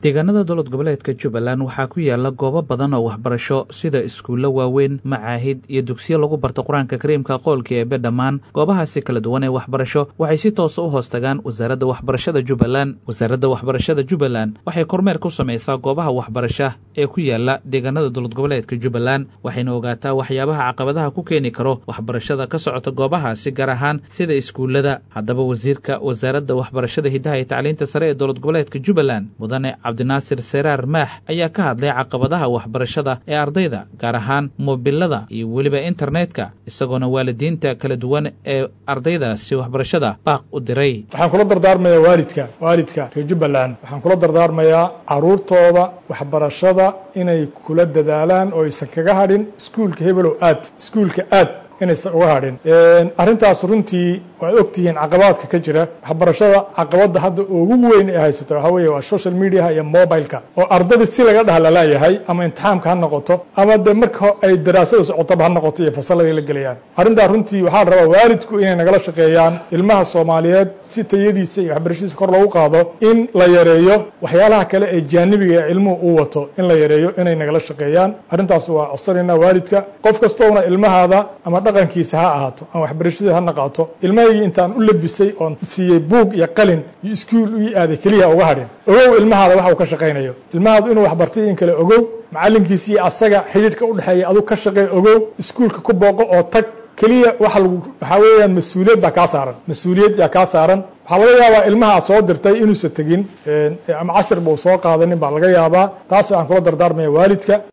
deegaanada dowlad goboleedka jubbaland waxaa ku yaala goobo badan oo waxbarasho sida iskuullo waaweyn macaahid iyo dugsiyo lagu barto qur-aanka kariimka qoolka eebe dhammaan goobahaasi kala duwan ee waxbarasho waxay si toosa u hoos tagaan wasaaradda waxbarashada jubbaland wasaaradda waxbarashada jubbaland waxay kormeer ku samaysaa goobaha waxbarasha ee ku yaala deegaanada dowlad goboleedka jubbaland waxayna ogaataa waxyaabaha caqabadaha ku keeni karo waxbarashada ka socota goobahaasi gaar ahaan sida iskuullada haddaba wasiirka wasaaradda waxbarashada hiddaha iyo tacliinta sare ee dowlad goboleedka jubbaland mudane cabdinaasir seraar maax ayaa ka hadlay caqabadaha waxbarashada ee ardayda gaar ahaan moobilada iyo weliba internetka isagoona waalidiinta kala duwan ee ardaydaasi waxbarashada baaq u diray waxaan kula dardaarmayaa waalidka waalidka reer jubbaland waxaan kula dardaarmayaa caruurtooda waxbarashada inay kula dadaalaan oo aysan kaga hadhin iskuulka hebelow aad iskuulka aad inaysan uga hadhin arrintaas runtii waad ogtihiin caqabaadka ka jira waxbarashada caqabadda hadda ugu weyn ee haysata waxaa weeye waa social mediaha iyo mobileka oo ardada si laga dhaha laleeyahay ama imtixaamka ha noqoto ama dee marka ay daraasada socotoba ha noqoto iyo fasalladii la gelayaan arrintaa runtii waxaa la rabaa waalidku inay nagala shaqeeyaan ilmaha soomaaliyeed si tayadiisa iyo waxbarashadiisa kor loogu qaado in la yareeyo waxyaalaha kale ee jaanibiga ee ilmuhu uu wato in la yareeyo inay nagala shaqeeyaan arrintaas waa codsanayna waalidka qof kastoona ilmahaada ama dhaqankiisa ha ahaato ama waxbarashadii ha naqaato ilmahaygii intaan u labisay oon siiyey buug iyo qalin iyo iskuul ii aaday keliya uga hadhin ogow ilmahaada waxa uu ka shaqaynayo ilmahaadu inuu waxbartay in kale ogow macallinkiisa iyo asaga xidhiidhka u dhexeeya aduu ka shaqeey ogow iskuulka ku booqo oo tag keliya waxa lagu waxaa weeyaan mas-uuliyad baa kaa saaran mas-uuliyad yaa kaa saaran waxaa laga yaabaa ilmaha aad soo dirtay inuusan tegin ama cashir buu soo qaadanin baa laga yaabaa taas waxaan kula dardaarmaya waalidka